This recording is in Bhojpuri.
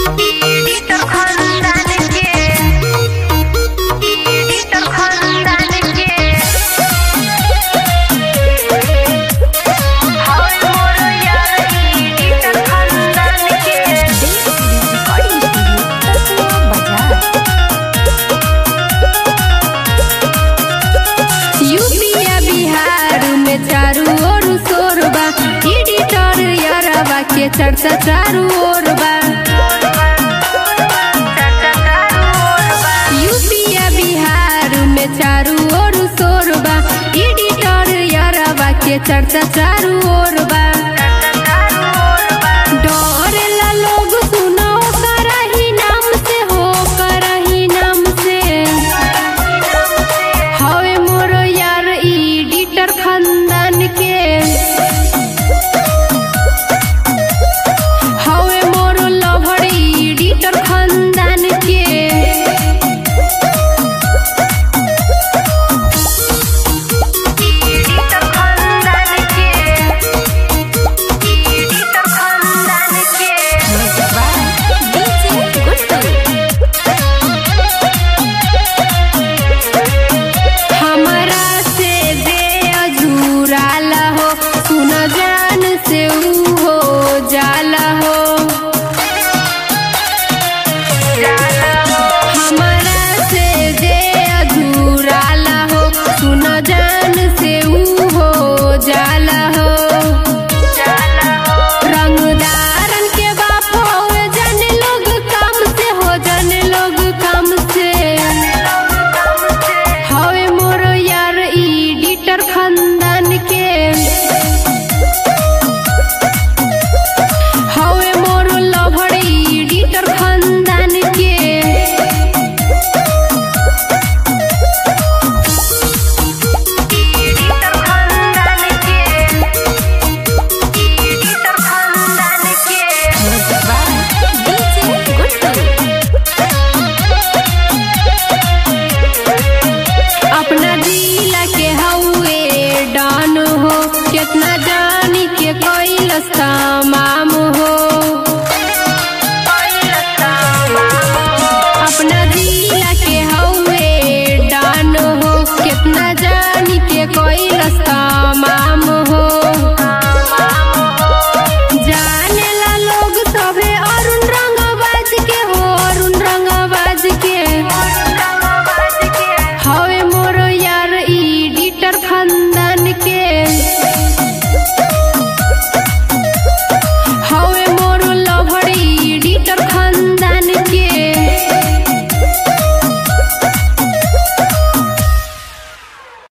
Editor खानदान के Editor खानदान के हाय मोर यार Editor खानदान के रिकॉर्डिंग स्टूडियो बाजार यूपिया बिहार में चारू ओर शोरबा एडिटर यारबा के चर्चा चारू ओर बा यूपिया बिहार में चारू ओर शोरबा एडिटर यारबा के चर्चा चारू ओर बा डरेला लोग सुनो करही नाम से हो करही नाम से हवे मोर यार एडिटर खानदान के हवे मोर लभर एडिटर खानदान के Editor खानदान के Editor खानदान के डीजे गुड्डू हमरा से जे अझुराला हो सुन जान से ऊ हो जाला हो हमरा से जे अझुराला हो सुन जान से ऊ हो जाला हो रंगदारन के बाप हो जन लोग काम से हो जन लोग काम से हवे मोर यार एडिटर खानदान के हवे मोर लभर एडिटर खानदान के Editor खानदान के Editor खानदान के डीजे गुड्डू अपना जिला के हउए डन हो कितना जानी के कैलस तमाम